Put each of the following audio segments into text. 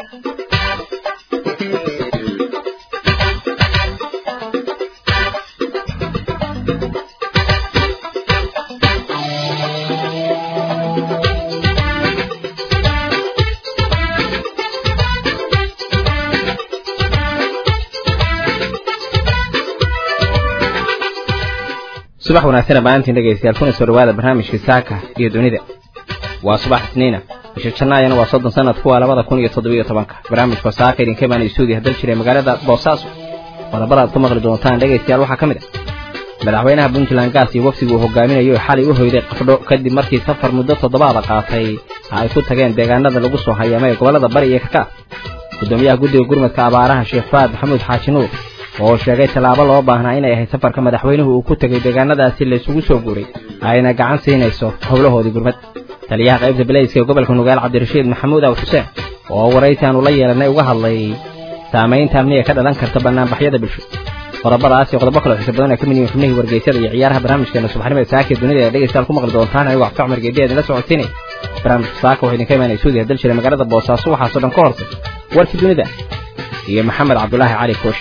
subax wanaagsan dhammaantiin dhegaystayaal kuna soo dhawaada barnaamijka saaka iyo dunida waa subax isniina bisha jannaayana waa soddon sanadku waa labada kun iyo toddobiyo tobanka barnaamijka saaka idinka imaanay suudiya dal jiray magaalada boosaaso qodobada aad ku maqli doontaan dhegaystayaal waxaa ka mid ah madaxweynaha puntland gaas iyo wafdigu uu hogaaminayo xalay u hoyday qafdho kadib markii safar muddo toddobaada qaatay ay ku tageen deegaanada lagu soo hayaamay gobollada bari iyo kakaas gudoomiyaha guddiga gurmadka abaaraha sheekh faad maxamuud xaaji nuur oo sheegay tallaabo loo baahnaa inay ahayd safarka madaxweynuhu uu ku tegay deegaanadaasi laysugu soo guuray ayna gacan siinayso howlahoodii gurmad taliyaha qaybta belayska ee gobolka nugaal cabdirashiid maxamuud aw xuseen oo waraysi aanu la yeelanay uga hadlay saamaynta amniga ka dhalan karta banaanbaxyada bulsho qodobadaas iyo qodobo kaloo xiisa badan ay ka mid yihiin xubnihii wargeysyada iyo ciyaaraha barnaamijkeena subaxnimo ee saaka dunida ee dhegeystayaal ku maqli doontaan anigoo cabdi cumar geediya idinla socodsiinay barnaamijka saaka waxaa idinka imaanay suudiya dal jiray magaalada boosaaso waxaasoo dhan ka horse warkii dunida iyo maxamed cabdulaahi cali kooshi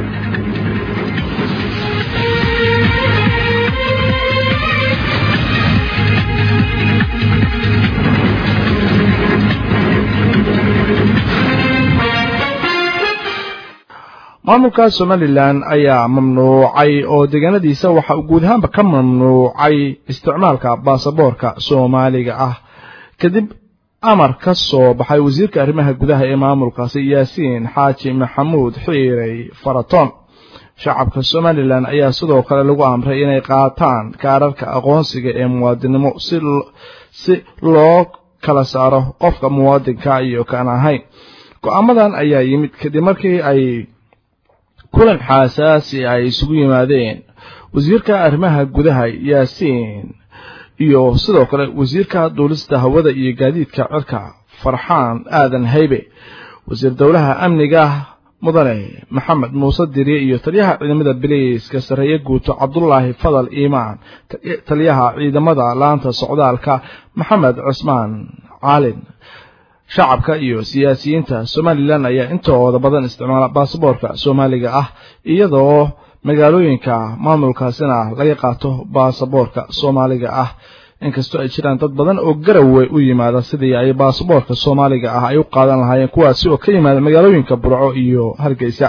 maamulka somalilan ayaa mamnuucay oo deegaanadiisa waxa uu guud ahaanba ka mamnuucay isticmaalka baasaboorka soomaaliga ah kadib amar ka soo baxay wasiirka arrimaha gudaha ee maamulkaasi yaasiin xaaji maxamuud xiirey faraton shacabka somalilan ayaa sidoo kale lagu amray inay qaataan kaararka aqoonsiga ee muwaadinnimo si loo kala saaro qofka muwaadinka iyo kaan ahayn go-aamadan ayaa yimid kadib markii ay kulan xaasaasi ay isugu yimaadeen wasiirka arrimaha gudaha yaasiin iyo sidoo kale wasiirka duulista hawada iyo gaadiidka cirka farxaan aadan haybe wasiir dowlaha amniga mudane maxamed muuse dirye iyo taliyaha ciidamada biliiska sarreeye guuto cabdulaahi fadal iimaan taliyaha ciidamada laanta socdaalka maxamed cusmaan caalin shacabka iyo siyaasiyiinta somalilan ayaa intooda badan isticmaala baasaboorka soomaaliga ah iyadoo magaalooyinka maamulkaasina laga qaato baasaboorka soomaaliga ah inkastoo ay jiraan dad badan oo garowe u yimaada sidii ay baasaboorka soomaaliga ah ay u qaadan lahaayeen kuwaasi oo ka yimaada magaalooyinka burco iyo hargeysa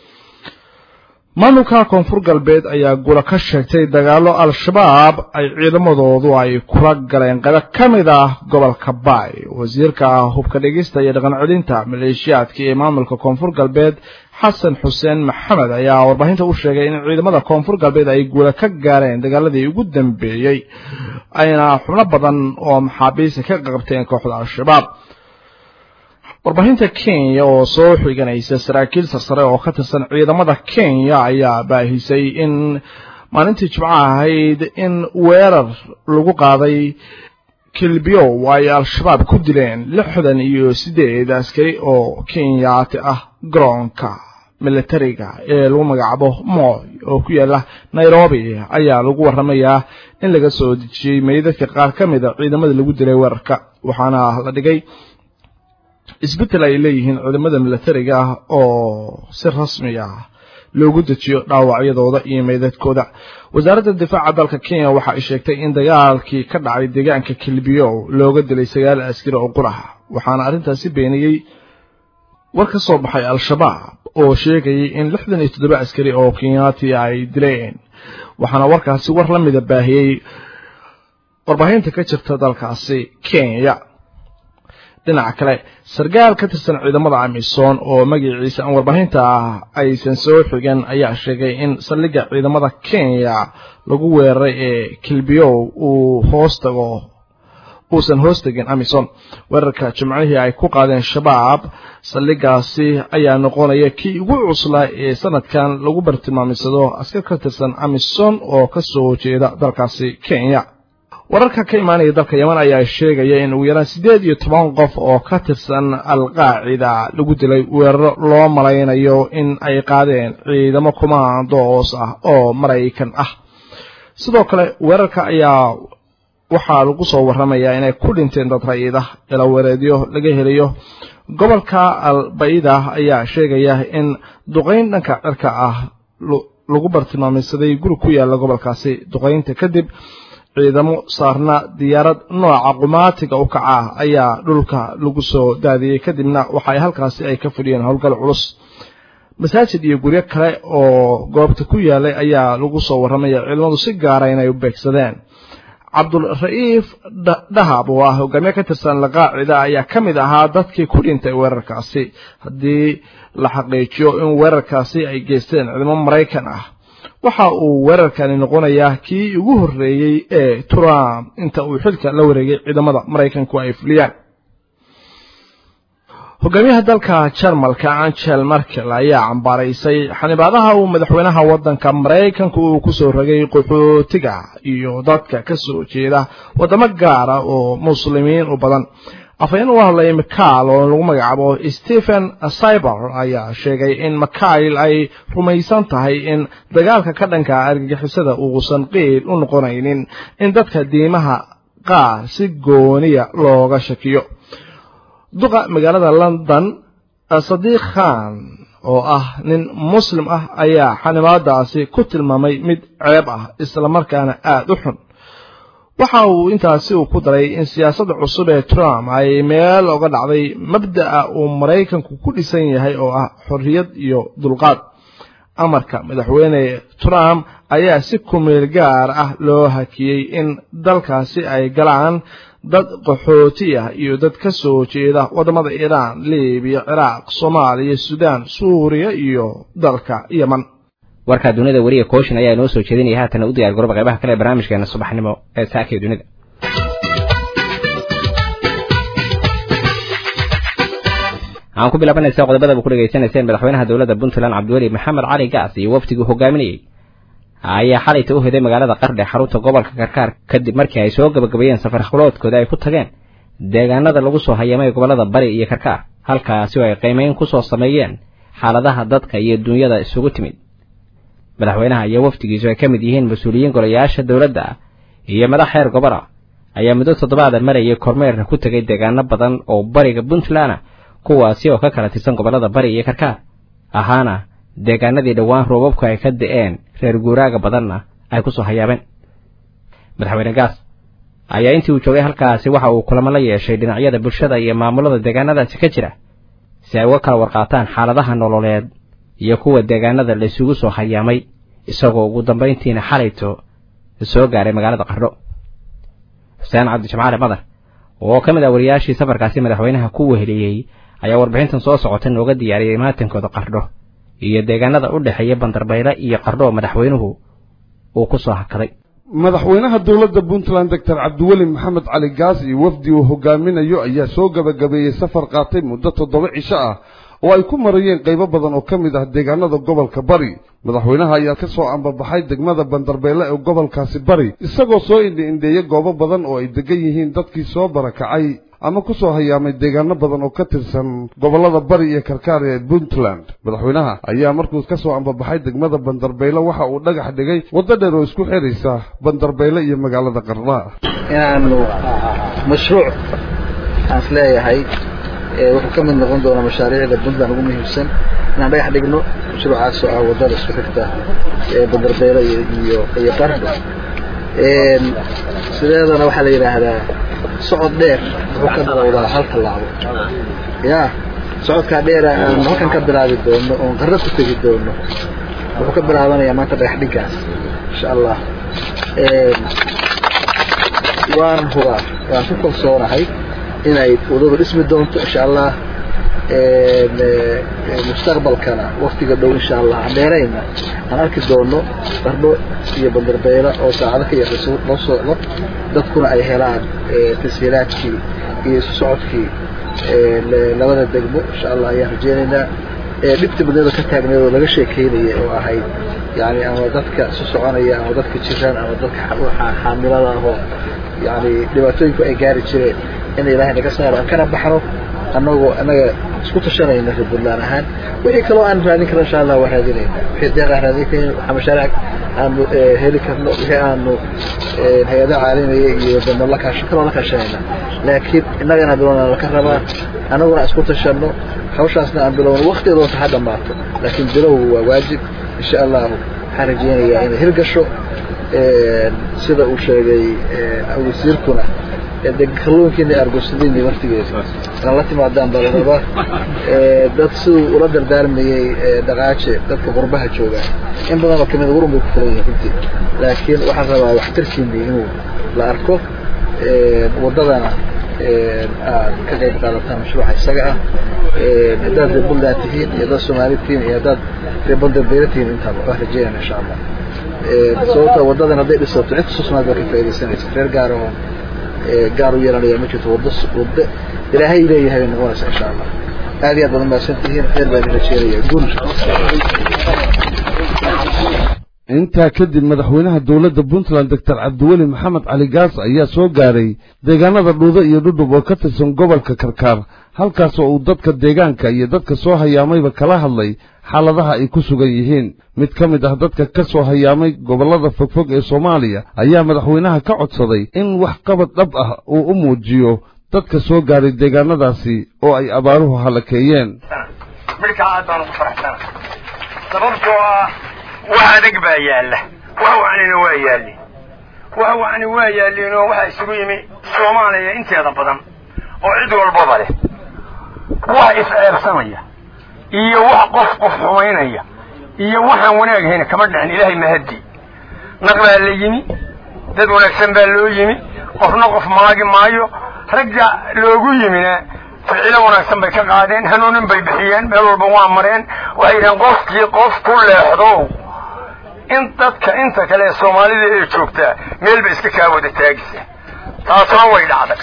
maamulka koonfur galbeed ayaa gula ka sheegtay dagaalo al-shabaab ay ciidamadoodu ay kula galeen qaybo ka mid ah gobolka baay wasiirka hubka dhegista iyo dhaqan celinta maleeshiyaadka ee maamulka koonfur galbeed xasan xuseen maxamed ayaa warbaahinta u sheegay in ciidamada koonfur galbeed ay guula ka gaareen dagaaladii ugu dambeeyey ayna xubno badan oo maxaabiista ka qabteen kooxda al-shabaab warbaahinta kenya oo soo xiganaysa saraakiil sarsare oo ka tirsan ciidamada kenya ayaa baahisay in maalintii jimco ahayd in weerar lagu qaaday kilbiyow ay al-shabaab ku dileen lixdan iyo siddeed askari oo kenyaati ah garoonka militariga ee lagu magacaabo moy oo ku yaala nairobi ayaa lagu waramayaa in laga soo dejiyey meydadka qaar ka mid a ciidamada lagu dilay weerarka waxaana la dhigay isbeddel ay leeyihiin ciidamada milatariga ah oo si rasmi ah loogu dejiyo dhaawacyadooda iyo meydadkooda wasaaradda difaaca dalka kenya waxa ay sheegtay in dagaalkii ka dhacay deegaanka kilbiyow looga dilay sagaal askari oo qur ah waxaana arrintaasi beeniyey war ka soo baxay al-shabaab oo sheegayay in lixdan iyo toddoba askari oo kenyaati ay dileen waxaana warkaasi war la mida baahiyey warbaahinta ka jirta dalkaasi kenya dhinaca kale sarkaal ka tirsan ciidamada amisom oo magaciisa aan warbaahinta ah aysan soo xigan ayaa sheegay in saldhigga ciidamada kenya lagu weeraray ee kilbiyow uu hoos tago uusan hoos tegin amisom weerarka jimcihii ay ku qaadeen shabaab saldhiggaasi ayaa noqonaya kii ugu cuslaa ee sanadkan lagu bartilmaamisado askar ka tirsan amisom oo ka soo jeeda dalkaasi kenya wararka ka imaanaya dalka yeman ayaa sheegaya in ugu yaraan siddeed iyo toban qof oo ka tirsan al-qaacida lagu dilay weeraro loo malaynayo in ay qaadeen ciidamo kumaandoos ah oo maraykan ah sidoo kale weerarka ayaa waxaa lagu soo warramayaa inay ku dhinteen dad rayid ah ilaweereedyo laga helayo gobolka albaida ayaa sheegaya in duqayn dhanka cirka ah lagu bartilmaameysaday guri ku yaala gobolkaasi duqaynta kadib ciidamo saarna diyaarad nooca qumaatiga u kaca ah ayaa dhulka lagu soo daadiyey kadibna waxaay halkaasi ay ka fadhiyeen howlgal culus masaajid iyo guryo kale oo goobta ku yaalay ayaa lagu soo warramaya ciidamadu si gaara inay u beegsadeen cabdulra'iif dhahab oo ah hogaamiye ka tirsan laqaacida ayaa ka mid ahaa dadkii ku dhintay weerarkaasi haddii la xaqiijiyo in weerarkaasi ay geysteen ciidamo maraykan ah waxa uu weerarkani noqonayaa kii ugu horreeyey ee trump inta uu xilka la wareegay ciidamada maraykanku ay fuliyaan hogaamiyaha dalka jarmalka angel merkel ayaa cambaaraysay xanibaadaha uu madaxweynaha waddanka maraykanku uu kusoo rogay qaxootiga iyo dadka ka soo jeeda waddamo gaara oo muslimiin u badan afhayeen u hadlay mikail oo lagu magacaabo stephen cyber ayaa sheegay in mikail ay rumaysan tahay in dagaalka ka dhanka argagixisada uusan qiil u noqonaynin in dadka diimaha qaar si gooniya looga shakiyo duqa magaalada london sadiiq khan oo ah nin muslim ah ayaa xanibaadaasi ku tilmaamay mid ceeb ah islamarkaana aada u xun waxa uu intaasi uu ku daray in siyaasadda cusub ee trump ay meel oga dhacday mabda'a uu maraykanku ku dhisan yahay oo ah xorriyad iyo dulqaad amarka madaxweyne trump ayaa si kumeel gaar ah loo hakiyey in dalkaasi ay galaan dad qaxooti ah iyo dad ka soo jeeda waddamada iiraan libiya ciraaq soomaaliya suudaan suuriya iyo dalka yeman warkaa dunida weliya kooshin ayaa inoo soo jeedinaya haatana u diyaar garooba qaybaha kale ee barnaamijkeena subaxnimo ee saaka iyo dunida waxaan ku bilaabanaysaa qodobada ku dhegaysanayseen madaxweynaha dowladda puntland cabdiweli maxamed cali gaas iyo wafdigii hogaaminayey ayaa xalayta u hiday magaalada qardhe xarunta gobolka karkaar kadib markii ay soo gabagabeeyeen safar hawloodkooda ay ku tageen deegaanada lagu soo hayamay gobollada bari iyo karkaar halkaasi oo ay qiimeyn ku soo sameeyeen xaaladaha dadka iyo dunyada isugu timid madaxweynaha iyo wafdigiisu ay ka mid yihiin mas-uuliyiin golayaasha dowladda iyo madax heer gobol ah ayaa muddo toddobaada marayay kormeerna ku tegay deegaano badan oo bariga puntland kuwaasi oo ka kala tirsan gobollada bari iyo karkaar ahaana deegaanadii dhowaan roobabku ay ka da'een reer guuraaga badanna ay ku soo hayaabeen madaxweyne gaas ayaa intii uu joogay halkaasi waxa uu kulamo la yeeshay dhinacyada bulshada iyo maamulada deegaanadaasi ka jira si ay uga kala warqaataan xaaladaha nololeed iyo kuwa deegaanada la isugu soo hayaamay isagoo ugu dambayntiina xalayto soo gaaray magaalada qardho xuseen cabdijimcaali madar oo ka mid ah wariyaashii safarkaasi madaxweynaha ku weheliyey ayaa warbixintan soo socota nooga diyaariyey maatankooda qardho iyo deegaanada u dhexeeya bandarbayle iyo qardho madaxweynuhu uu ku soo hakaday madaxweynaha dowladda puntland doctor cabdiweli maxamed cali gaas iyo wafdi uu hogaaminayo ayaa soo gabagabeeyey safar qaatay muddo toddoba cisho ah oo ay ku marayeen qaybo badan oo ka mid ah deegaanada gobolka bari madaxweynaha ayaa ka soo ambabaxay degmada bandarbeyle ee gobolkaasi bari isagoo soo indhi-indheeyey goobo badan oo ay degan yihiin dadkii soo barakacay ama ku soo hayaamay deegaano badan oo ka tirsan gobollada bari iyo karkaar ee puntland madaxweynaha ayaa markuu ka soo ambabaxay degmada bandarbeyle waxa uu dhagax dhigay waddo dheer oo isku xidhaysa bandarbeyle iyo magaalada qardha inaanu mashruuc aan is leeyahay wuxuu ka mid noqon doonaa mashaariicda puntland ugu muhiimsan inaan dhagax dhigno mashruucaas oo ah waddada isku xigta ee bandarbeyle iyo iyo qardho sideedana waxaa la yidhaahdaa socod dheer wuxuu ka bilowdaa hal tallaabo ya socodkaa dheera aan halkan ka bilaabi doono oon qarro ku tegi doono wuxuu ka bilaabanayaa maanta dhagax dhiggaas insha allah waan hubaa waan ku kalsoonahay inay wadadu dhismi doonto insha allah mustaqbalkana waktiga dhow insha allah aan dheerayna aan arki doono qardho iyo bandarbeyle oo saacado ka yaqi loo socdo dadkuna ay helaan tashiilaadkii iyo isu socodkii labada degmo insha allah ayaan rajeynaynaa dhibta badnada ka taagneed oo laga sheekeynaya oo ahayd yani ama dadka isu soconaya ama dadka jiraan ama dadka xaamilada ahoo yani dhibaatooyinku ay gaari jireen in ilaahay naga saaro aan kana baxno annagoo annaga isku tashanayna reer puntland ahaan wixii kaloo aan raadin karno insha allah waa raadinayna wixii deeq aan raadin karin waxaa mashaariic aanu heli karno wixii aanu hay-adaha caalamiya iyo damo la kaasho kaloo la kaashanayna laakiin innagana bilowna laka rabaa annaguna isku tashanno hawshaasna aan bilowno waktigeeda wata ha dhammaato laakiin bilowgu waa waajib insha allahu waxaan rajaynayaa inay hirgasho sida uu sheegay wasiirkuna de kalluunkiina argosadini waqtigeeda inaan la timaadaan baa la rabaa dad siduu ula dardaarmayey dhaqaaje dadka qurbaha jooga in badan oo kamid warun bay ku fulan yihin runtii laakiin waxaan rabaa waxtarkiini inuu la arko waddadana aad ka qayb qaadataan mashruuca isaga ah haddaad reer puntland tihiin iyo haddaad soomaali tihiin iyo haddaad reer bandarbeyle tihiin intaaba waan rajeynayna insha allah sababta waddadan hadday dhisato cid kastoo soomaali baa ka faaidaysanaysa reer gaar oo gaar u yeelanaya ma jirto waddo waddo ilaahay leeyahay bay noqonaysa insha allah aad iyo aad baad umahadsan tihiin khayr baan idin rajeynaya guul intaa kadib madaxweynaha dowladda puntland doctor cabdiweli maxamed cali gaas ayaa soo gaaray deegaanada dhuudo iyo dhudhub oo ka tirsan gobolka karkaar halkaas oo uu dadka deegaanka iyo dadka soo hayaamayba kala hadlay xaaladaha ay ku sugan yihiin mid ka mid ah dadka ka soo hayaamay gobollada fogfog ee soomaaliya ayaa madaxweynaha ka codsaday in wax qabad dhab ah uu u muujiyo dadka soo gaaray deegaanadaasi oo ay abaaruhu halakeeyeen midkaa aad baan ugu faraxsana sababtoo ah wax adag baa yaalla wax wacnina waa yaallin wax wacni waa yaallin oo waxaa isugu yimi soomaaliya inteeda badan oo cid walbaba leh wax is-ceebsanaya iyo wax qof qof xumaynaya iyo waxaan wanaaghayn kama dhicin ilaahay mahaddi naq baa la yimi dad wanaagsan baa loo yimi qofna qof maagi maayo ragga loogu yimina ficilo wanaagsan bay ka qaadeen hanuunin bay bixiyeen meel walba waa mareen waxay yidhaheen qofkii qof ku leexdow in dadka inta kale ee soomaalida ee joogtaa meel bay iska kaa wada taagisa taasna way dhacday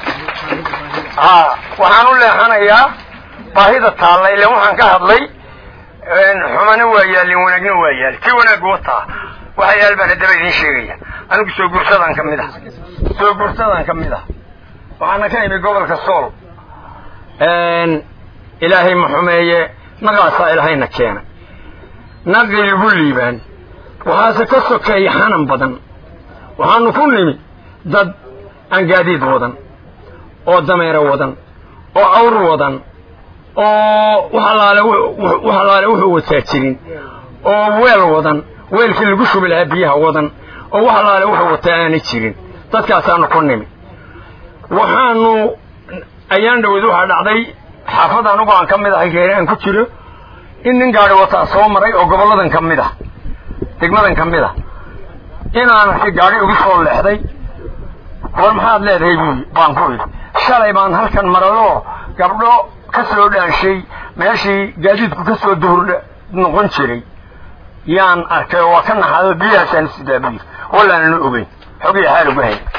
ha waxaan u leexanayaa baahida taalla ilan waxaan ka hadlay xumana waa yaallin wanaagna waa yaali kii wanaagga wataa waxa yaal baan haddaba idiin sheegaya anigu soo guursadaan ka mid ah soo guursadaan ka mid ah waxaana ka imi gobolka sool ilaahay ma xumeeye naqaasaa ilaahayna keena naqii igu liibaan waxaase ka sokeeya xanan badan waxaanu ku nimi dad aan gaadiid wadan oo dameero wadan oo awr wadan oo wax allaale wax allaale wuxuu wataa jirin oo weel wadan weelkii lagu shubi lahaa biyaha wadan oo wax allaale wuxuu wataa aanay jirin dadkaasaanu ku nimi waxaanu ayaan dhaweyd waxaa dhacday xaafad anugu aan ka mid ahay geeri aan ku jiro in nin gaadhi wataa soo maray oo gobolladan ka mid ah degmadan ka mid ah inaan arkay gaadhi ugu soo leexday war maxaad leedahay buui baan ku idhi shalay baan halkan marayoo gabdho ka soo dhaanshay meeshii gaadiidku ka soo duhur noqon jiray yaan arkay oo waa ka naxaado biyahaasaan sidaa buyiri wallaananu ogeyn xogii xaal ugu hay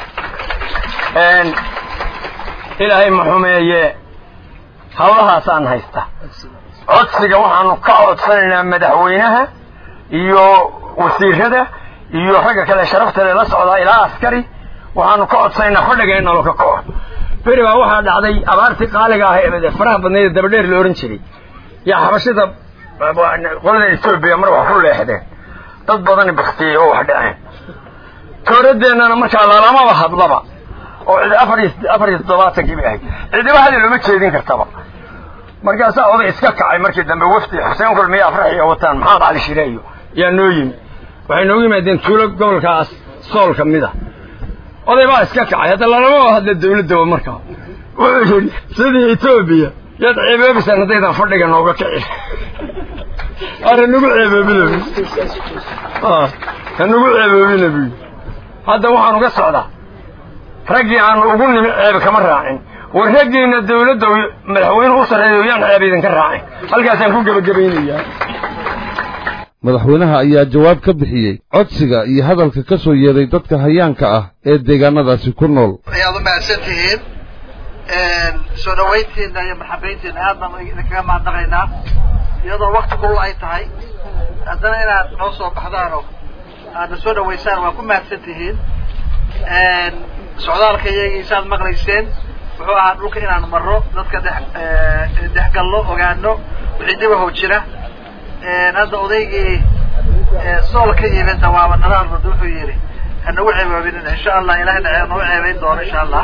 ilaahay ma xumeeye hawlahaasaan haysta codsiga waxaanu ka codsanaynaa madaxweynaha iyo wasiirada iyo ragga kale sharafta le la socdaa ilaa askari waxaanu ka codsanaynaa fadhiga in nalo ka kaco beri baa waxaa dhacday abaartii qaaliga ah ee faraha badnayd dabadheer la ohan jiray yaa xabashida qolada etoobiya mar wax ku leexdeen dad badani baktiyey oo wax dhaceen tooradeennana markaa lalamaba hadlaba oo cid afar iyo afar iyo toddobaatankii bay ahayd cidiba hadi looma jeedin kartaba markaasaa oday iska kacay markii dambe wafdi xuseen kulmiye afraxiya wataan maxamed cali shire iyo yaa noo yimi waxay noogu yimaadeen tuulo gobolkaas sool ka mid a oday baa iska kacay hadda lalama hadla dawladda markaa wuxuu yidhi sidii etoobiya yaad ceeboobisan haddaydan fadhiga nooga kici arra nagu ceeboobina bu ha nagu ceeboobina buy hadda waxaanu ka socdaa raggii aanu ugu nimi ceeb kama raacin war raggiina dawladda madaxweyne u sarreeyo yaan ceeb idinka raacin halkaasaan ku gebagabaynayaa madaxweynaha ayaa jawaab ka bixiyey codsiga iyo hadalka ka soo yeeray dadka hayaanka ah ee deegaanadaasi ku nool ayaad u mahadsan tihiin soo dhawayntiina iyo marxabayntiina aad baan idinkaga mahadnaqaynaa iyadoo wakti kulul ay tahay haddana inaad noo soo baxdaanoo aadna soo dhawaysaan waa ku mahadsan tihiin socdaalka iyagii saaad maqlayseen wuxuu ahaa dhulka inaan marro dadka dhex dhex kuurgallo ogaano wixii dhibahow jira hadda odaygii sool ka yimidna waaba nala hadlada wuxuu yidhi hanagu ceebaabinina insha allah ilahayna nagu ceebayn doono insha allah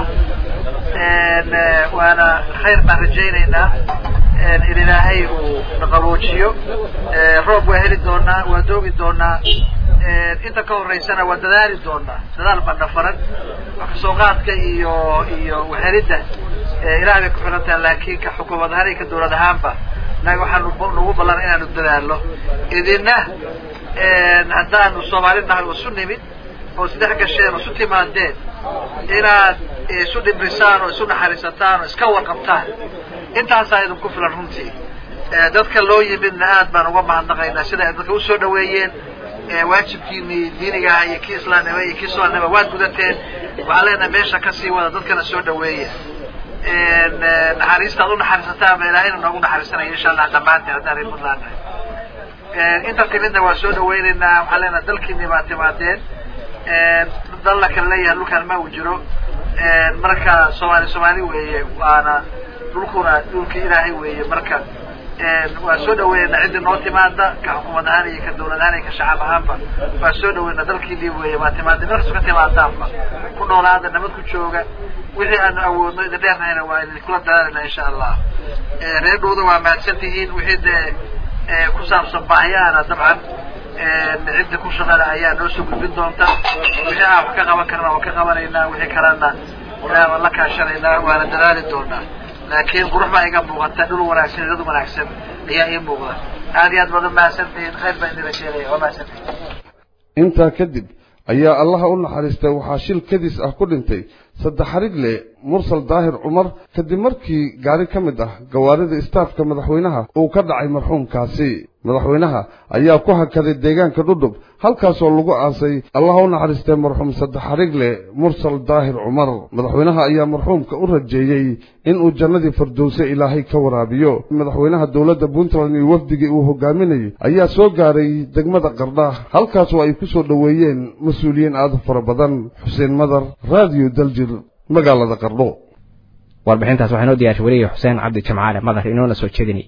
waana khayr baan rajaynaynaa in ilaahay uu naqaboojiyo roob waa heli doonaa waa doogi doonaa inta ka horeysana waa dadaali doonaa dadaal baa dhafaran kasoo qaadka iyo iyo wahelidda ilahay bay ku xiran tahay laakin ka xukuumad ahaan iyo ka dawlad ahaanba naga waxaanu nagu ballan inaanu dadaalno idina haddaanu soomaali nahay oo isu nimid oo isdhex gasheen oo isu timaadeen inaad isu dhibrisaan oo isu naxariisataan oo iska warqabtaan intaasaa idinku filan runtii dadka loo yimidna aad baan uga mahadnaqaynaa sida ay dadka usoo dhaweeyeen waajibkiinii diiniga aha iyo kii islaamnimo iyo kii soolnimo waad gudateen waxaan leenahay meesha kasii wada dadkana soo dhaweeya naxariista ad u naxariisataan ba ilaahayna noogu naxariisanaya insha allah dhammaanteen haddaan reer puntland nahay inta timidna waa soo dhaweynaynaa waxaan leenahay dalkiini baa timaadeen dal la kala leeyahay dhulkaan ma uu jiro marka soomaali soomaali weeye waana dhulkuna dhulki ilaahay weeye marka waa soo dhaweynaa ciddi noo timaada ka xukuumad ahaan iyo ka dawlad ahaan iyo ka shacab ahaanba waa soo dhaweynaa dalkiinii weeye waa timaada meel kasto ka timaadaanba ku noolaada nabad ku jooga wixii aanu awoodno idin dheernahayna waa idinkula dadaalina insha allah reer dhowda waa mahadsan tihiin wixii dee ku saabsan baahiyaana dabcan cidda ku shaqala ayaa noo soo gudbin doonta wixii aan wax ka qaban karna waan ka qabanaynaa wixii kalena waan la kaashanaynaa waana dadaali doonaa laakiin qurux baa iga muuqata dhul wanaagsan dad wanaagsan ayaa ii muuqda aad iyo aad baad umahadsantihiin khayr baan idin rajeelaya waa mahadsantihiin intaa kadib ayaa allaha u naxariistay waxaa shil kadis ah ku dhintay saddex xarigle mursal daahir cumar kadib markii gaari ka mid ah gawaarida istaafka madaxweynaha uu ka dhacay marxuumkaasi madaxweynaha ayaa ku hakaday deegaanka dhudhub halkaasoo lagu aasay allaha u naxariistay marxuum saddex xarigle mursal daahir cumar madaxweynaha ayaa marxuumka u rajeeyey inuu jannadii firdowse ilaahay ka waraabiyo madaxweynaha dowladda puntland iyo wafdigii uu hogaaminayay ayaa soo gaaray degmada qardha halkaasoo ay ku soo dhoweeyeen mas-uuliyiin aad u fara badan xuseen madar raadiyo daljir magaalada qardho warbixintaas waxaa inoo diyaarshay weliya xuseen cabdi jamcaale madar inoona soo jeedinay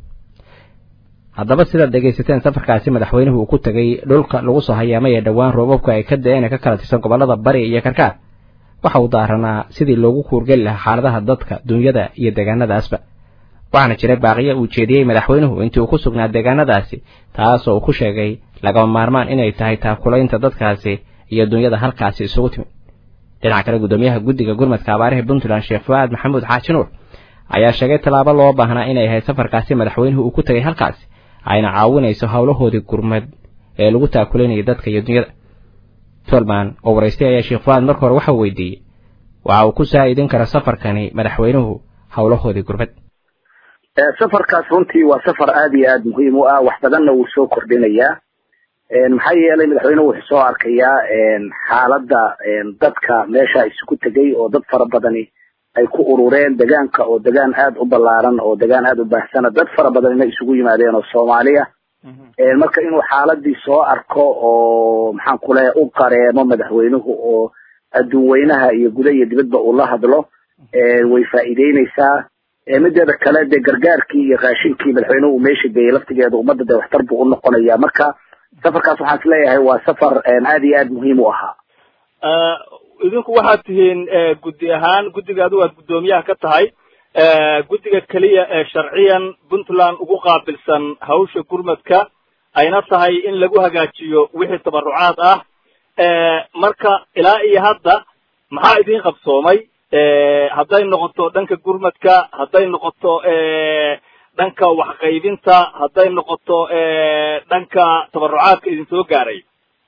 haddaba sidaad dhegaysateen safarkaasi madaxweynuhu uu ku tegay dhulka lagu soo hayaamay ee dhowaan roobabku ay ka da-een ee ka kala tirsan gobollada bari iyo karkaar waxa uu daaranaa sidii loogu kuurgeli lahaa xaaladaha dadka dunyada iyo deegaanadaasba waxaana jiray baaqiya uu jeediyey madaxweynuhu intii uu ku sugnaa deegaanadaasi taasoo uu ku sheegay lagama maarmaan inay tahay taakulaynta dadkaasi iyo dunyada halkaasi isugu timid dhinaca kale guddoomiyaha guddiga gurmadka abaaraha puntland sheekh fuaad maxamuud xaaji nuur ayaa sheegay tallaabo loo baahnaa inay ahayd safarkaasi madaxweynuhu uu ku tegay halkaasi ayna caawinayso howlahoodii gurmad ee lagu taakulanayay dadka iyo dunyada tolman oo waraystay ayaa sheekh fuaad marka hore waxa uu weydiiyey waxa uu ku saa'idin kara safarkani madaxweynuhu howlahoodii gurmad safarkaas runtii waa safar aada iyo aada muhiim u ah wax badanna wuu soo kordhinayaa maxaa yeelay madaxweynuhu wuxuu soo arkayaa xaaladda dadka meesha isugu tegay oo dad fara badani ay ku urureen degaanka oo degaan aada u ballaaran oo degaan aada u baahsana dad fara badanina isugu yimaadeen oo soomaaliya marka inuu xaaladii soo arko oo maxaan ku leeya u qareemo madaxweynuhu oo adduun weynaha iyo guda iyo dibadba uu la hadlo way faa'iideyneysaa mideeda kale dee gargaarkii iyo raashinkii madaxweynuhu uu meesha geeyey laftigeeda ummadda dee waxtar buu u noqonaya marka safarkaas waxaan is leeyahay waa safar aada iyo aada muhiim u ahaa idinku waxaad tihiin guddi ahaan guddiga adigu aad guddoomiyaha ka tahay guddiga keliya ee sharciyan puntland ugu qaabilsan hawsha gurmadka ayna tahay in lagu hagaajiyo wixii tabarucaad ah marka ilaa iyo hadda maxaa idin qabsoomay hadday noqoto dhanka gurmadka hadday noqoto dhanka waxqaybinta hadday noqoto dhanka tabarucaadka idin soo gaaray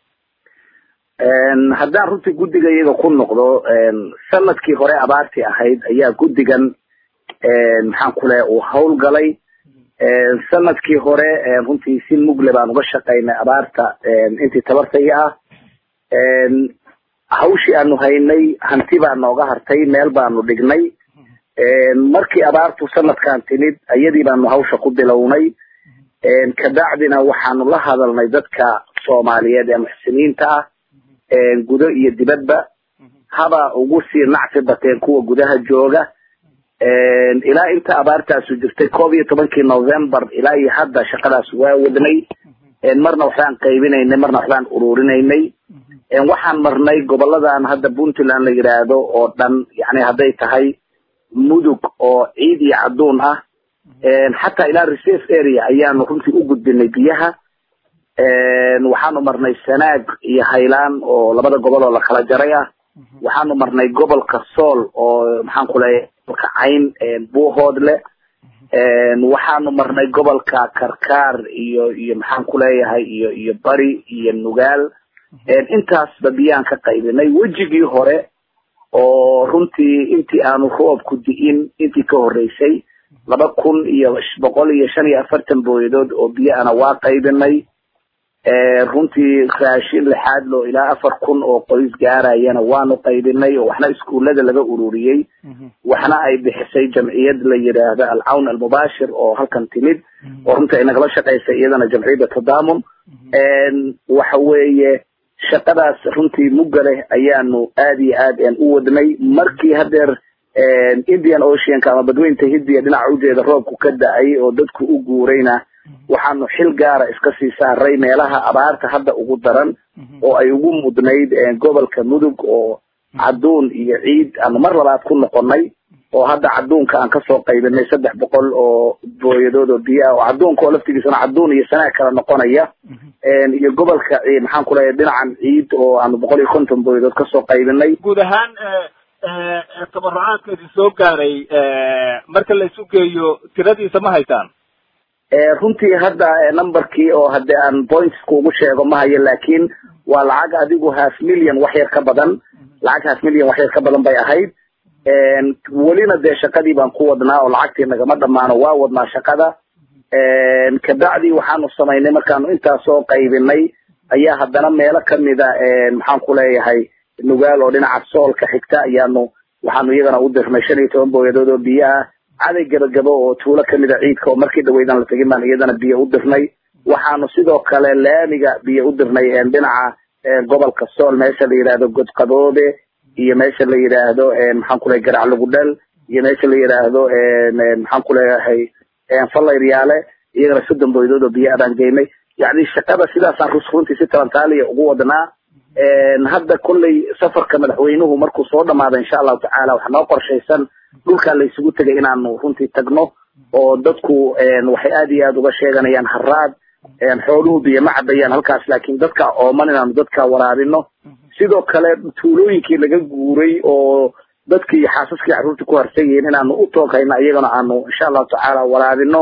haddaan runtii guddiga iyaga ku noqdo sanadkii hore abaartii ahayd ayaa guddigan maxaan ku leeya uu hawlgalay sanadkii hore runtii si mugle baan uga shaqaynay abaarta intii tabartaya ah hawshii aanu haynay hanti baa nooga hartay meel baanu dhignay markii abaartu sanadkan timid iyadii baanu hawsha ku bilownay kabacdina waxaanu la hadalnay dadka soomaaliyeed ee muxsiniinta ah gudo iyo dibadba haba ugu sii nacsi bateen kuwa gudaha jooga ilaa inta abaartaasu jirtay koob iyo tobankii november ilaa iyo hadda shaqadaas waa wadnay marna waxbaan qaybinaynay marna waxbaan ururinaynay waxaan marnay goboladan hadda puntland la yidhaahdo oo dhan yani hadday tahay mudug oo ciid iyo cadduun ah xataa ilaa reserve area ayaanu runtii u gudbinay biyaha waxaanu marnay sanaag iyo haylaan oo labada gobol oo la kala jaray ah waxaanu marnay gobolka sool oo maxaan ku leeyahay gobolka cayn buuhoodle waxaanu marnay gobolka karkaar iyo iyo maxaan ku leeyahay iyo iyo bari iyo nugaal intaasba biyaan ka qaybinay wejigii hore oo runtii intii aanu roobku di'in intii ka horreysay laba kun iyo boqol iyo shan iyo afartan booyadood oo biyo ana waa qaybinay runtii raashin lixaad loo ilaa afar kun oo qoys gaarayana waanu qaybinay oo waxna iskuullada laga ururiyey waxna ay bixisay jamciyad la yidhaahdo alcawn almubaashir oo halkan timid oo runtii ay nagala shaqaysay iyadana jamciyadda tadaamun waxa weeye shaqadaas runtii mugga leh ayaanu aad iyo aad u wadnay markii hadeer indian oceanka ama badweynta hindiya dhinaca ujeeda roobku ka da-ay oo dadku u guurayna waxaanu xil gaara iska sii saaray meelaha abaarta hadda ugu daran oo ay ugu mudnayd gobolka mudug oo cadduun iyo ciid aanu mar labaad ku noqonay oo hadda cadduunka aan kasoo qaybinay saddex boqol oo booyadood oo biyo ah oo cadduunka oo laftigiisana cadduun iyo sanaag kala noqonaya iyo gobolka maxaan ku leeyahay dhinacan ciid oo aanu boqol iyo konton booyadood kasoo qaybinay guud ahaan tabarucaadka idin soo gaaray marka la isu geeyo tiradiisa ma haytaan runtii hadda numberkii oo hadde aan pointsku ugu sheego ma hayo laakiin waa lacag adigu half million wax yar ka badan lacag half million wax yar ka badan bay ahayd welina dee shaqadii baan ku wadnaa oo lacagtii nagama dhamaano waa wadnaa shaqada kabacdi waxaanu samaynay markaanu intaas soo qaybinay ayaa haddana meelo kamida maxaan ku leeyahay nugaal oo dhinaca soolka xigta ayaanu waxaanu iyagana u dirnay shan iyo toban booyadood oo biyo ah caday gabagabo oo tuulo kamida ciidka oo markii dhaweydan la tegin baan iyadana biyo u dirnay waxaanu sidoo kale laamiga biyo u dirnay dhinaca gobolka sool meesha la yidhaahdo godqaboobe iyo meesha la yidhaahdo maxaan ku leeyahay garac lugudhel iyo meesha la yidhaahdo maxaan ku leeyahay fallayryaale iyagana soddon booyadood oo biyo abaan geynay yacni shaqada sidaasaan rus runtii si talantaaliya ugu wadnaa hadda kolley safarka madaxweynuhu markuu soo dhamaado insha allahu tacaala waxaa noo qorshaysan dhulkaa la isugu tegay inaanu runtii tagno oo dadku waxay aad iyo aad uga sheeganayaan haraad xooluhu biyo ma cabayaan halkaas laakiin dadka ooman inaanu dadka waraabino sidoo kale tuulooyinkii laga guuray oo dadkii xaasaskii carruurtii ku harsan yihiin inaanu u tooghayno iyagana aanu insha allahu tacaala waraabino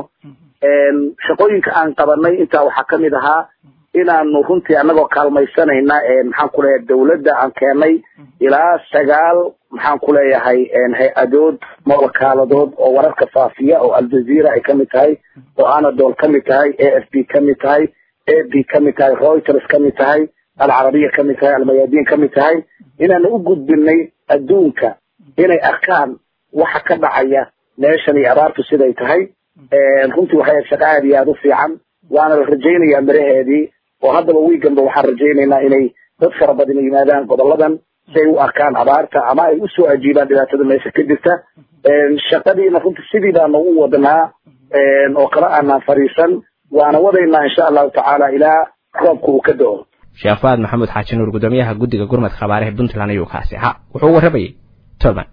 shaqooyinka aan qabanay intaa waxaa kamid ahaa inaanu runtii anagoo kaalmaysanayna maxaan ku leeyahay dawladda aan keenay ilaa sagaal maxaan ku leeyahay hay-adood ma wakaaladood oo wararka faafiya oo aljazeera ay kamid tahay oo anadol kamid tahay a f b kamid tahay a b kamid tahay reuters kamid tahay alcarabiya kamid tahay almayadiin kamid tahay inaanu u gudbinay adduunka inay arkaan waxa ka dhacaya meeshan iyo abaartu siday tahay runtii waxay ahayd shaqa aad iyo aada u fiican waana la rajaynayaa miraheedii oo haddaba wiiganba waxaan rajaynaynaa inay dad fara badan yimaadaan goboladan si ay u arkaan abaarta ama ay usoo ajiibaan dhibaatada meesha ka jirta shaqadiina runtii sidii baanu u wadnaa oo kala aanaan fariisan waana wadaynaa insha allahu tacaala ilaa roobka uu ka do-o sheekh faad maxamuud xaaji nuur guddoomiyaha guddiga gurmadka abaaraha puntland ayuu kaasi ahaa wuxuu warramayey tolman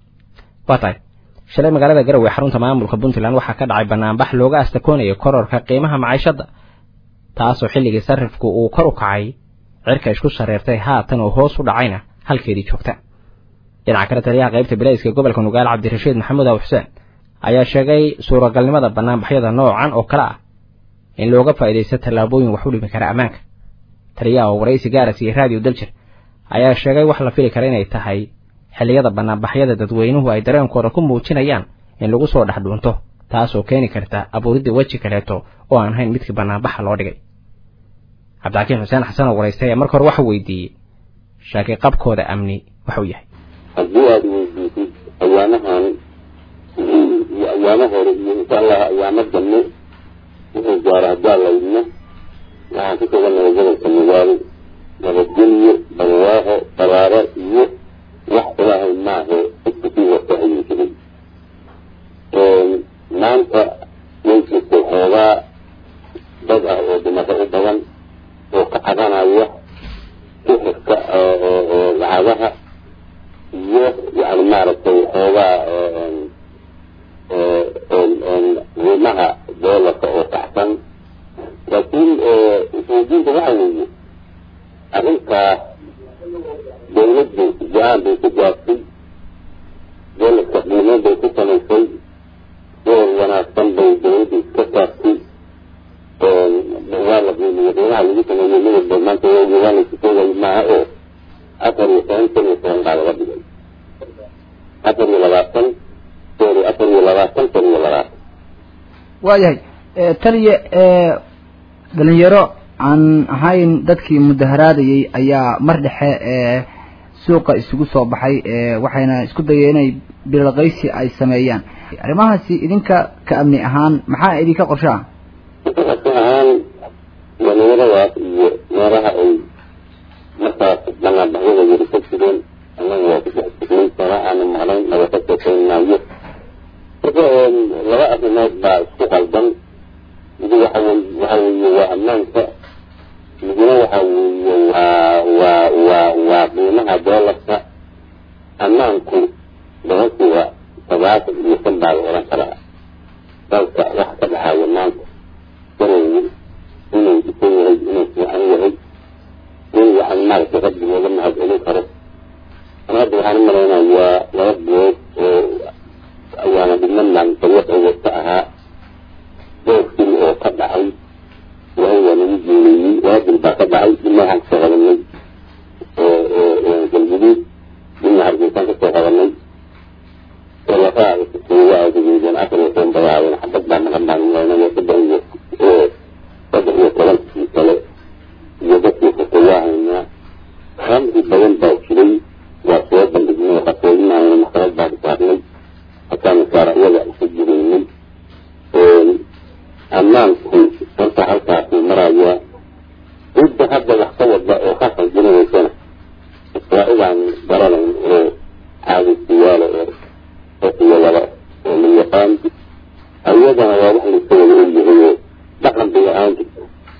waa tahay shalay magaalada garowe xarunta maamulka puntland waxaa ka dhacay banaanbax looga astakoonayo kororka qiimaha maciishadda taasoo xilligii sarifku uu kor u kacay cirka isku shareertay haatan oo hoos u dhacayna halkeedii joogta dhinaca kale taliyaha qaybta bilayska gobolka nugaal cabdirashiid maxamuud aw xuseen ayaa sheegay suuragalnimada banaanbaxyada noocan oo kale ah in looga faa'iidaysto tallaabooyin wax u dhimi kara ammaanka taliyaha oo waraysi gaaras iyo raadiyo daljir ayaa sheegay wax la fili kara inay tahay xilliyada banaanbaxyada dadweynuhu ay dareenkooda ku muujinayaan in lagu soo dhex dhuunto taasoo keeni karta abuuridda weji kaleeto oo aan hayn midkii banaanbaxa loo dhigay cabdixakiin xuseen xasan oo waraystay ayaa marka hore waxa weydiiyey shaaki qabkooda amni waxuu yahay haddii aada weydiisid ayaamahan iyo ayaamo hore iyo insha allah ayaamo dambe wuxuu gaara haddaa laydna waxaan ku sugannahay gobolka nugaal nabadgelyo barwaaxo baraaro iyo wax ilaahay maahe dadka sii wata ayuu jiray maanta way jirtay xoogaa dad ah oo dhimasho u badan oo ka cabanaya sixirka lacagaha iyo yani maaragtay xoogaa qiimaha doolarka oo kacsan laakiin isweydiinta waxa weeye arrintaa dawladdu go-aan bay ku gaartay doolarka qiimo bay ku samaysay door wanaagsan bay dawladdu iska saartay waa la qiimiyo qiimaha lagu sameeyey midabba maanta waa laysu sheegay maaha oo afar iyo toban kun iyo toban baa laga dhigay afar iyo labaatan sorry afar iyo labaatan kun iyo labaatan waayahay taliya dhalinyaro aan ahayn dadkii mudaharaadayay ayaa mar dhexe suuqa isugu soo baxay waxayna isku dayeen inay bilaqaysi ay sameeyaan arrimahaasi idinka ka amni ahaan maxaa idinka qorsho ah qorsho ahaan dhalinyaradaas iyo meelaha ay markaas banaanbaxyada yari ka jireen annaga waa ku dhex jirnay sana aanu maqnayn naga ka sheekeynaayo marka laba arrimood baa isku qaldan midi waxa wey waxa weeye waa ammaanka midna waxa weeye waa waa waa waa qiimaha doolarka ammaanku boqolkiiba sagaashan iyo shan baa la odhan karaa dalka waxa ka dhaxaaya maanta garow inuu dhisan yahay inuu fiican yahay in waxaan maaragtay rabbi looga mahadcelin karo ana hadda waxaan u malaynayaa laba bilood oo ayaana dhibman maalintaliyad oo wasta ahaa doorkii oo ka dhacay ilaahay waa nagu geeleeyey waadil baa ka dhacay dibna waxaan kasoo qabanay galguduud dibna hargeysaan kasoo qabanay talafaha waa aadageedeen afar iyo toban bayaadeen xabad baa maqan baan malaynaya saddex iyo saddex iyo tobankii kale iyo dadkii fuqayaa haynaa khamri badan baa jiray waa soo bandhignay qasoodinayna maxkamad baan saarnay hataan saara iyaga isu jireynay ammaanku horta halkaasuu marayaa cidda hadda wax ka wada oo ka khaldinaysana waa idaan garanayn oo caadisiyaala oo qofiyalaba oo la yaqaan ayadana waa wax layska wada ogyahay oo dhaqan bay ahaan jirta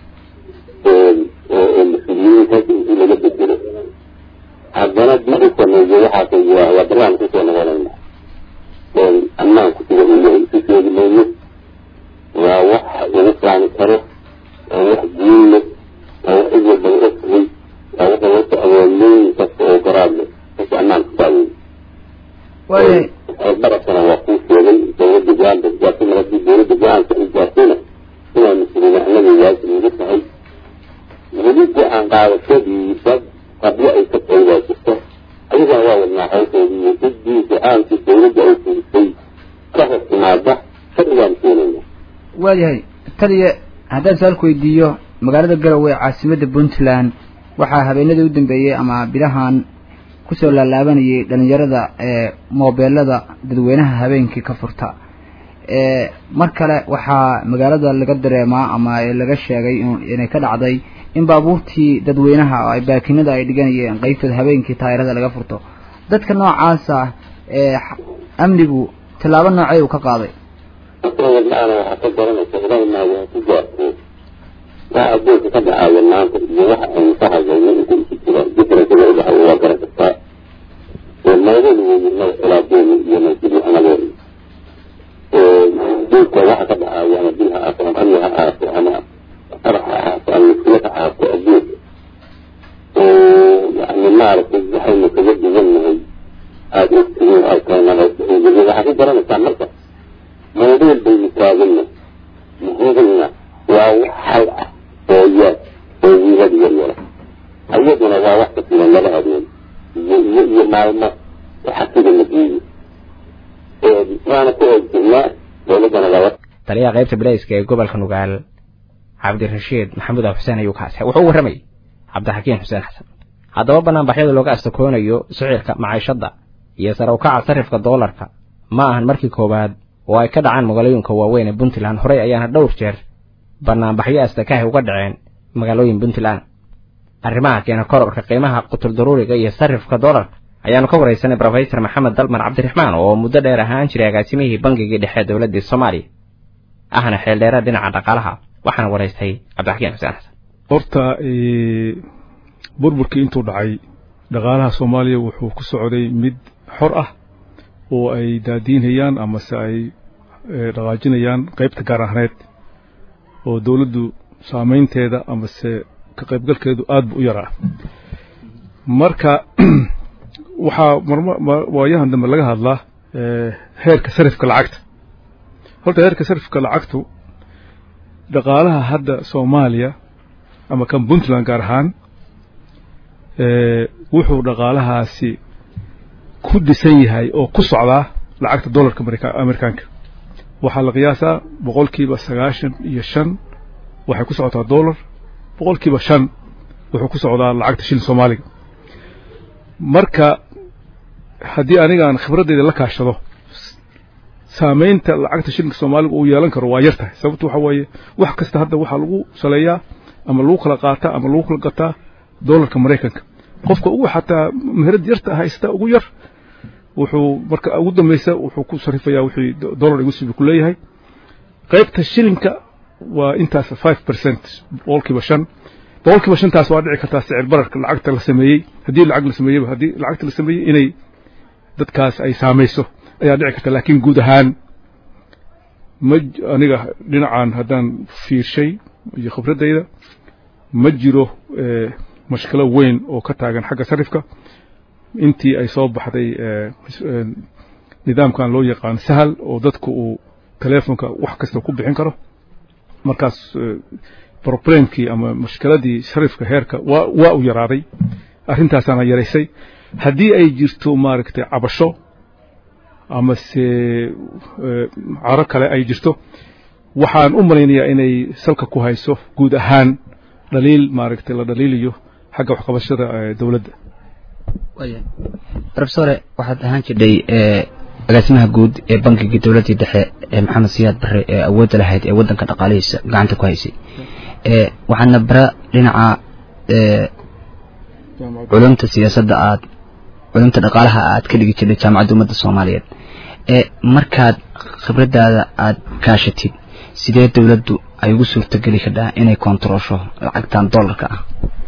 oo mas-uuliyiintaas intii laga bedelo haddana maruu sameeyo waxaas waa waa barlaan kusoo noqonayna ammaanku sida uu yahay isu sheegi mayno waa wax lagu faani karo waa wax guul leh waa wax cid walba la ogtahay waa waxa wata awoodlooyin kasta oo garaad leh dadka ammaanka saawey waayahay barasana waa kuu sheegay dawladda go-aan bay gaartay mar haddii dawladda go-aanka ay gaartayna inaa mas-uuliyada annaga waajib nagu tahay weli go-aan qaadashadii dad qabyo ay ka tahay waa jirto ayagana waa wadnaa hawshoodii iyo ciddii go-aankii dawladda ay fulisay ka hor timaada sharcigaan keenayna waayahay taliya haddaan su-aalku weydiiyo magaalada garowe ee caasimadda puntland waxaa habeenadii u dambeeyey ama bilahan kusoo laalaabanayay dhalinyarada ee moobeelada dadweynaha habeenkii ka furta mar kale waxaa magaalada laga dareemaa ama laga sheegay inay ka dhacday in baabuurtii dadweynaha oo ay baakinada ay dhiganayeen qeybtooda habeenkii taayirada laga furto dadka noocaasa ee amnigu tallaabo noocey uu ka qaaday markaana waxaa ka garanaysa ilaahay maayaa ku gaarto waxa adduunka ka dhacaya maanta iyo waxa aynu ka hadlayno inta isu jira differencega udhaxay waa garan kartaa meedeedu weyi mada xilaadeeni iyo masjidi amadeeni dilka waxa ka dhacaya ama dil ha aato ama amni ha aato ama qarax ha aato ama muskilad ha aato adduunka yani maaragtay waxaynu kaga duwan nahay aada ogtihiin arkayna waxaa ka garanaysaa marka موضوع بيتاغلنا مهوغلنا وحل ويات ويهد يلا أيضنا وواحدة من الله أبين يمعلمة وحكيد النبي وانا كوهد الله ولدنا لوقت taliyaha qaybta bilayska ee gobolka nugaal cabdirashiid maxamuud af xuseen ayuu kaasay wuxuu u warramay cabdixakiin xuseen xasan haddaba banaanbaxyada looga astakoonayo sicirka maciishadda iyo sare u kaca sarifka doolarka ma ahan markii koowaad oo ay ka dhacaan magaalooyinka waaweyn ee puntland horey ayaana dhowr jeer banaanbaxyo astakahi uga dhaceen magaalooyin puntland arrimaha keena kororka qiimaha qutul daruuriga iyo sarifka doolarka ayaanu ka waraysanay rofesor maxamed dalmar cabdiraxmaan oo muddo dheer ahaan jiray agaasimihii bangigii dhexe ee dowladdii soomaaliya ahna xeeldheera dhinaca dhaqaalaha waxaana waraystay cabdixakiin xuseen xasan horta burburkii intuu dhacay dhaqaalaha soomaaliya wuxuu ku socday mid xor ah oo ay daadiinayaan amase ay dhaqaajinayaan qaybta gaar ahneed oo dowladdu saamaynteeda amase ka qaybgalkeedu aad bu u yaraa marka waxaa waayahan dambe laga hadlaa heerka sarifka lacagta horta heerka sarifka lacagtu dhaqaalaha hadda soomaaliya ama kan puntland gaar ahaan wuxuu dhaqaalahaasi ku dhisan yahay oo ku socdaa lacagta dollarka amerikaanka waxaa la qiyaasaa boqolkiiba sagaashan iyo shan waxay ku socotaa dollar boqolkiiba shan wuxuu ku socdaa lacagta shilin soomaaliga marka haddii anigaan khibradeyda la kaashado saamaynta lacagta shilinka soomaaliga uu yeelan karo waa yar tahay sababto waxa weeye wax kasta hadda waxaa lagu saleeyaa ama lagu kala qaataa ama lagu kala gataa dollarka maraykanka qofka ugu xataa meherad yarta haysta ugu yar wuxuu marka ugu dambeysa wuxuu ku sarifayaa wixii dollar igu sibi ku leeyahay qaybta shilinka waa intaas five percent boqolkiiba shan boqolkiiba shantaas waa dhici kartaa sicir bararka lacagta la sameeyey haddii lacag la sameeyeyba haddii lacagta la sameeyey inay dadkaas ay saamayso ayaa dhici karta laakiin guud ahaan ma aniga dhinacan haddaan fiirshay iyo khibradayda ma jiro mashkilo weyn oo ka taagan xagga sarifka intii ay soo baxday nidaamkan loo yaqaan sahal oo dadku uu telefonka wax kasta ku bixin karo markaas problemkii ama mashkiladii sarifka heerka waa waa u yaraaday arrintaasaana yaraysay haddii ay jirto maaragtay cabasho ama se caro kale ay jirto waxaan u malaynayaa inay salka ku hayso guud ahaan dhaliil maaragtay la dhaliiliyo xagga waxqabashada dowladda rofesore waxaad ahaan jirdhay agaasimaha guud ee bankiga dowladdii dhexe ee maxamed siyaad barre ee awoodda lahayd ee waddanka dhaqaalihiisa gacanta ku haysay waxaadna bara dhinaca culumta siyaasadda aad culumta dhaqaalaha aad ka dhigi jirtay jaamacadda ummadda soomaaliyeed markaad khibraddaada aad kaashatid sidee dowladdu ay ugu suurtogeli kadhaa inay kontaroosho lacagtan dollarka ah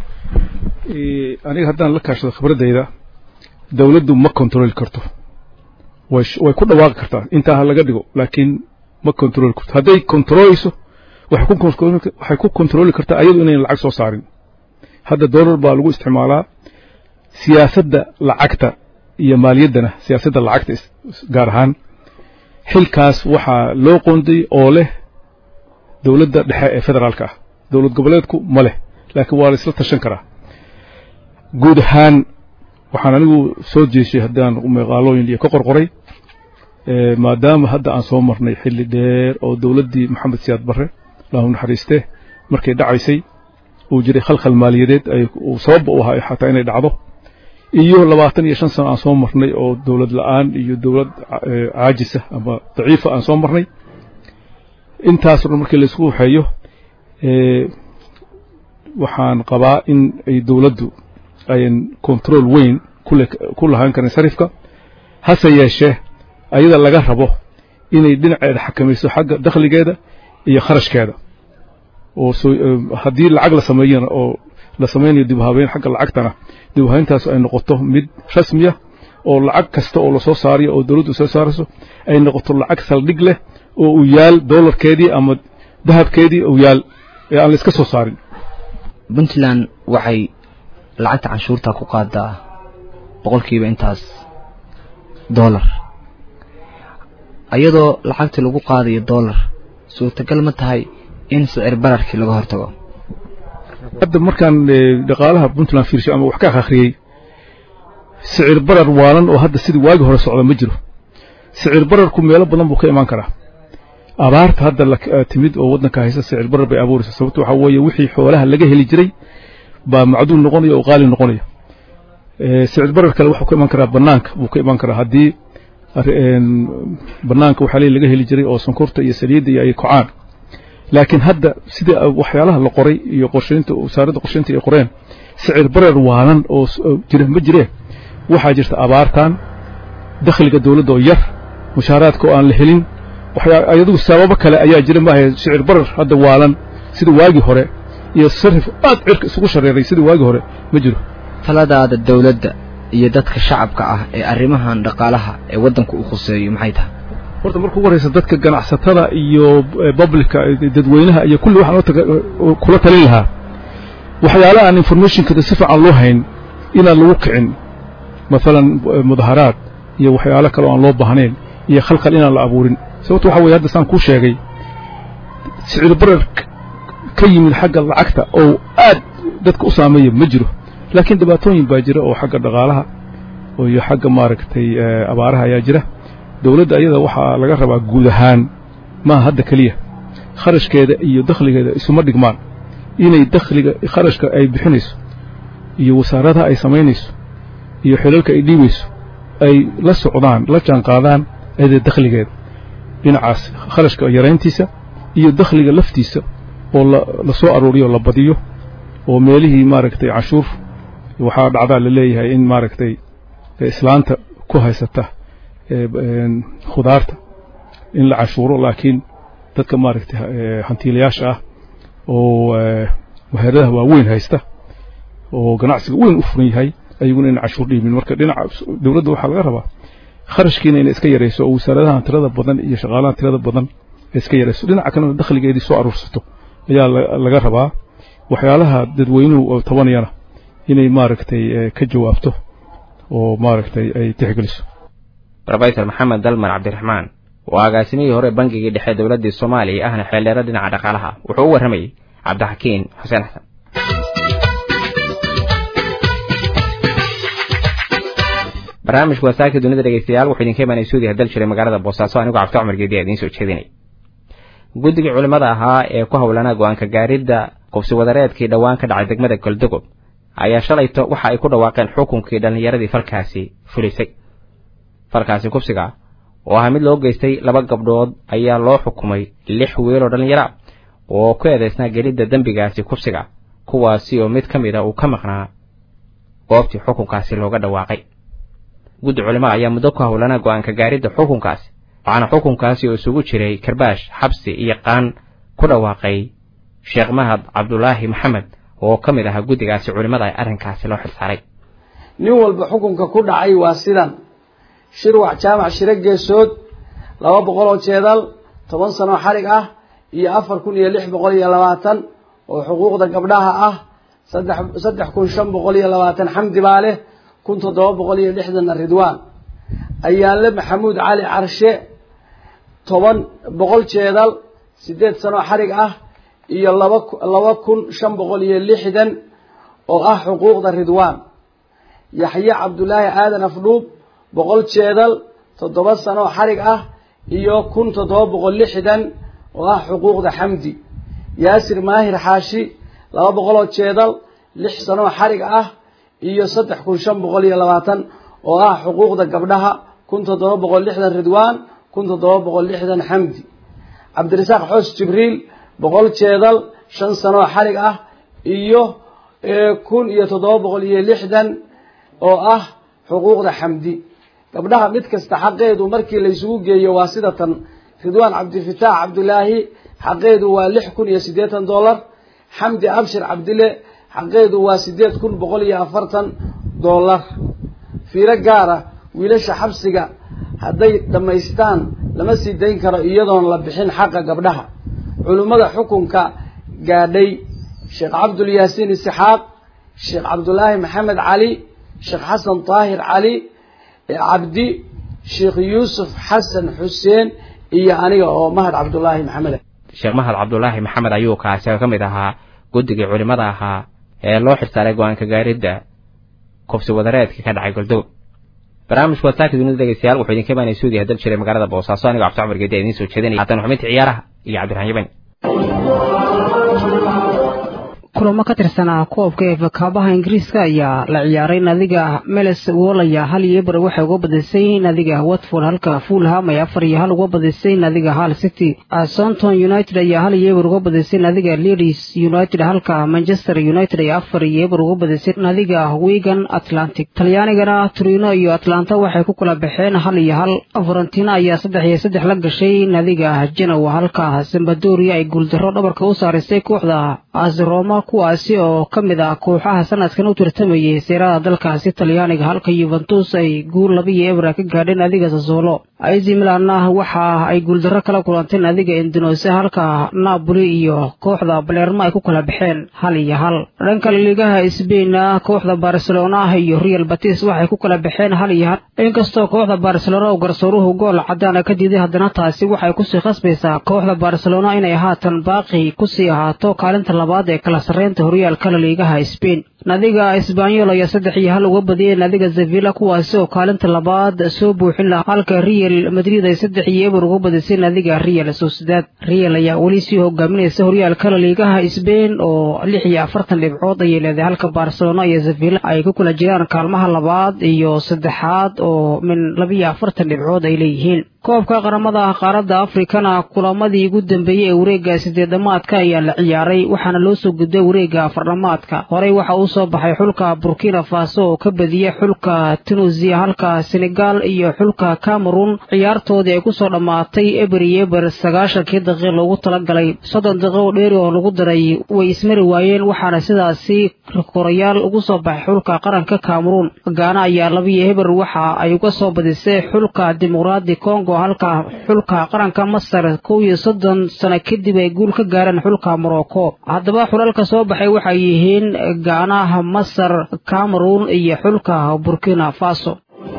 aniga haddaan la kaashado khibraddayda dowladdu ma kontarooli karto way ku dhawaaqi kartaa intaa ha laga dhigo laakiin ma kontarooli karto hadday kontarooleyso waxay ku kontarooli kartaa ayadu inayn lacag soo saarin hadda dollar baa lagu isticmaalaa siyaasadda lacagta iyo maaliyaddana siyaasadda lacagta gaar ahaan xilkaas waxaa loo qoonday oo leh dowladda dhexe ee federaalka ah dowlad goboleedku ma leh laakiin waa la isla tashan karaa guud ahaan waxaan anigu soo jeeshay haddaan meeqaalooyin iyo ka qorqoray maadaama hadda aan soo marnay xilli dheer oo dowladdii maxamed siyaad barre allahu naxariiste markay dhacaysay uu jiray khalkhal maaliyadeed uu sababba u ahaa xataa inay dhacdo iyo labaatan iyo shan sano aan soo marnay oo dowlad la-aan iyo dowlad caajisa ama daciifa aan soo marnay intaasoo dhan markii laisku waxeeyo waxaan qabaa in ay dowladdu ayan control weyn ku lahaan karin sarifka hase yeeshee ayada laga rabo inay dhinaceeda xakamayso xagga dakhligeeda iyo kharashkeeda oo haddii lacag la sameeyana oo la samaynayo dib u habeyn xagga lacagtana dib u habeyntaas ay noqoto mid rasmiya oo lacag kasta oo lasoo saarayo oo dowladdu soo saarayso ay noqoto lacag saldhig leh oo uu yaal dollarkeedii ama dahabkeedii uu yaal ee aan la iska soo saarin puntland waxay lacagta canshuurta ku qaadaa boqolkiiba intaas dollar ayadoo lacagtii lagu qaadayo dollar suurtagal ma tahay in sicir bararkii laga hortago hadda markaan dhaqaalaha puntland fiirshay ama wax ka akhriyey sicir barar waalan oo hadda sidii waagi hore socda ma jiro sicir bararku meelo badan buu ka imaan karaa abaarta hadda timid oo waddanka haysa sicir barar bay abuuraysa sababto waxaa weeye wixii xoolaha laga heli jiray baa macduul noqonaya oo qaali noqonaya sicir barar kale wuxuu ka imaan karaa banaanka buu ka imaan karaa haddii banaanka waxaa leey laga heli jiray oo sonkorta iyo saliidda iyo ay kocaan laakiin hadda sida waxyaalaha la qoray iyo qorshaynta wasaaradda qorshaynta ay qoreen sicir barar waanan oo jira ma jireen waxaa jirta abaartan dakhliga dawladda oo yar mushaaraadka oo aan la helin waxyaa ayadugu sababo kale ayaa jira maaha sicir barar hadda waalan sida waagii hore iyo sarif aad cirka isugu shareeray sida waagii hore ma jiro taladaada dawladda iyo dadka shacabka ah ee arrimahan dhaqaalaha ee waddanka u khuseeyo maxay tahay horta marka ugu horraysa dadka ganacsatada iyo publica dadweynaha iyo kulli waxaan kula talin lahaa waxyaalaha aan informationkada si fiican loo hayn inaan lagu kicin maalan mudaharaad iyo waxyaalo kale oo aan loo baahnayn iyo khalkhal inaan la abuurin sababto waxa weye hadda saan kuu sheegay sicir barar ka yimid xagga lacagta oo aad dadka u saameeya ma jiro laakiin dhibaatooyin baa jira oo xagga dhaqaalaha iyo xagga maaragtay abaaraha ayaa jira dawladda ayada waxaa laga rabaa guud ahaan maaha hadda keliya kharashkeeda iyo dakhligeeda isuma dhigmaan inay dakhliga kharashka ay bixinayso iyo wasaaradaha ay samaynayso iyo xilalka ay dhiibayso ay la socdaan la jaanqaadaan ayada dakhligeeda dhinacaas kharashka yarayntiisa iyo dakhliga laftiisa oo la soo arooriyo la badiyo oo meelihii maaragtay canshuur waxaa dhacdaa la leeyahay in maaragtay islaanta ku haysata khudaarta in la canshuuro laakiin dadka maaragtay hantiilayaasha ah oo waheeradaha waaweyn haysta oo ganacsiga weyn u furan yahay ayaguna ina canshuur dhiibin marka dhinaca dawladda waxaa laga rabaa kharashkiina inay iska yarayso oo wasaaradahan tirada badan iyo shaqaalahan tirada badan ay iska yarayso dhinaca kalena dakhligeedii soo aruursato ayaa laga rabaa waxyaalaha dadweynuhu oo tabanayana inay maaragtay ka jawaabto oo maaragtay ay tixgeliso rofesor maxamed dalmar cabdiraxmaan oo agaasimihii hore bangigii dhexe dowladdii soomaaliya ahna xeeldheero dhinaca dhaqaalaha wuxuu u warramayey cabdixakiin xuseen xasan barnaamijku wasaakii dunida dhegeystayaal wuxuu idinka imaanay suudiya dal jiray magaalada boosaaso anigoo cabdi cumar geediya idiin soo jeedinay guddigii culimmada ahaa ee ku howlanaa go-aanka gaaridda qubsi wadareedkii dhowaan ka dhacay degmada goldogob ayaa shalayto waxa ay ku dhawaaqeen xukunkii dhallinyaradii falkaasi fulisay falkaasi kubsiga oo ahaa mid loo geystay laba gabdhood ayaa loo xukumay lix wiiloo dhallinyara oo ku eedaysnaa gelidda dembigaasi kubsiga kuwaasi oo mid ka mid a uu ka maqnaa goobtii xukunkaasi looga dhawaaqay guddi culimo ayaa muddo ku howlanaa go-aanka gaaridda xukunkaasi waxaana xukunkaasi oo isugu jiray karbaash xabsi iyo qaan ku dhawaaqay sheekh mahad cabdulaahi maxamed oo ka mid ahaa guddigaasi culimmada ay arrinkaasi loo xilsaaray nin walba xukunka ku dhacay waa sidan shirwac jaamac shiro geesood laba boqol oo jeedal toban sanoo xarig ah iyo afar kun iyo lix boqol iyo labaatan oo xuquuqda gabdhaha ah saddex saddex kun shan boqol iyo labaatan xamdi baa leh kun toddoba boqol iyo lixdanna ridwaan ayaanle maxamuud cali carshe toban boqol jeedal siddeed sanoo xarig ah iyo laba laba kun shan boqol iyo lixdan oo ah xuquuqda ridwaan yaxye cabdulaahi aadan afdhuub boqol jeedal toddoba sanoo xarig ah iyo kun toddoba boqol lixdan oo ah xuquuqda xamdi yaasir maahir xaashi laba boqoloo jeedal lix sanoo xarig ah iyo saddex kun shan boqol iyo labaatan oo ah xuquuqda gabdhaha kun toddoba boqol lixdan ridwaan kun toddoba boqol lixdan xamdi cabdirasaaq xoos jibriil boqol jeedal shan sanoo xarig ah iyo kun iyo toddoba boqol iyo lixdan oo ah xuquuqda xamdi gabdhaha mid kasta xaqeedu markii laysugu geeyo waa sida tan ridwaan cabdifitaax cabdulaahi xaqeedu waa lix kun iyo siddeetan dollar xamdi abshir cabdile xaqeedu waa siddeed kun boqol iyo afartan dollar fiiro gaara wiilasha xabsiga hadday dhammaystaan lama sii dayn karo iyadoon la bixin xaqa gabdhaha culimmada xukunka gaadhay sheekh cabdulyaasiin isixaaq sheekh cabdulaahi maxamed cali sheekh xasan daahir cali cabdi sheekh yuusuf xasan xuseen iyo aniga oo mahad cabdulaahi maxamed sheekh mahad cabdulaahi maxamed ayuu kaasi ka mid ahaa guddigii culimmada ahaa ee loo xilsaaray go-aanka gaaridda kubsi wadareedka ka dhacay goldow barnaamijku wasaaka dunida dhegeystayaal wuxuu idinka imaanay suudiya dal jiray magaalada boosaaso anigoo cabdi cumar geedi idiin soo jeedinaya haatan xubinta ciyaaraha iyo cabdiraxmaan yaban kulamo ka tirsanaa koobka ee fakaabaha ingiriiska ayaa la ciyaaray nadiga meles wolaya hal iyo eber waxay uga badisay nadiga watford halka fulham ay afar iyo hal uga badisay nadiga hal city southampton united ayaa hal iyo eber uga badisay nadiga leeds united halka manchester united ay afar iyo eber uga badisay nadiga wigan atlantic talyaanigana turino iyo atlanta waxay ku kala baxeen hal iyo hal varentina ayaa saddex iyo saddex la gashay nadiga genoa halka sambadoria ay guuldarro dhabarka u saarisay kooxda asroma kuwaasi oo ka mid ah kooxaha sanadkan u tartamayay seerada dalkaasi talyaaniga halka yuventus ay guul labiyo ebra ka gaadheen adiga sasolo ac milanna waxa ay guuldarro kala kulantay nadiga indonese halka napoli iyo kooxda balermo ay ku kala baxeen hal iyo hal dhanka liigaha sbainna kooxda barcelona iyo real batis waxay ku kala baxeen hal iyo hal inkastoo kooxda barcelona oo garsooruhu gool cadaana ka diiday haddana taasi waxay kusii khasbaysaa kooxda barcelona inay haatan baaqi kusii ahaato kaalinta labaad ee kala sarreynta horyaalka laliigaha sbain nadiga isbanyol ayaa saddex iyo hal uga badiyay nadiga sevilla kuwaasi oo kaalinta labaad soo buuxin lahaa halka real madrid ay saddex iyo eber uga badisay nadiga real sociedad real ayaa weli sii hogaaminaysa horyaalka laliigaha sbain oo lix iyo afartan dhibcood ayay leedahay halka barcelona iyo sevilla ay ku kala jiraan kaalmaha labaad iyo saddexaad oo min labiyo afartan dhibcood ay leeyihiin koobka qaramada qaaradda afrikana kulamadii ugu dambeeyey ee wareegga sideedamaadka ayaa la ciyaaray waxaana loo soo gudbay wareegga afardhamaadka horey waxa uu soo baxay xulka burkina faso oo ka badiyey xulka tunuusiya halka senegal iyo xulka cameroon ciyaartoodii ay kusoo dhammaatay eber iyo eber sagaashankii daqiiq loogu talagalay soddon daqiiq oo dheeri oo lagu daray way ismari waayeen waxaana sidaasi korayaal ugu soo baxay xulka qaranka cameroon gaana ayaa labiyo eber waxa ay uga soo badisay xulka dimuqraadi congo halka xulka qaranka masar kow iyo soddon sano kadib ay guul ka gaareen xulka morocco haddaba xulalka soo baxay waxay yihiin gaanaha masar cameroon iyo xulka burkina faso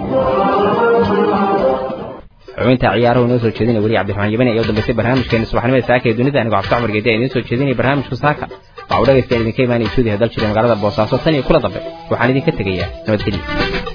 xubinta ciyaaruhu inoo soo jeedinaya weli cabdiraxmaan yabani ayaa u dambaysay barnaamijkeena subaxnimada saaka ee dunida anigoo cabdi cumar geedi idiin soo jeedinaya barnaamijka saaka waxa uu dhegaystayan idinka imaanaya suudiha dal jira magaalada boosaaso tan iyo kula dambe waxaan idinka tegayaa nabadgelyo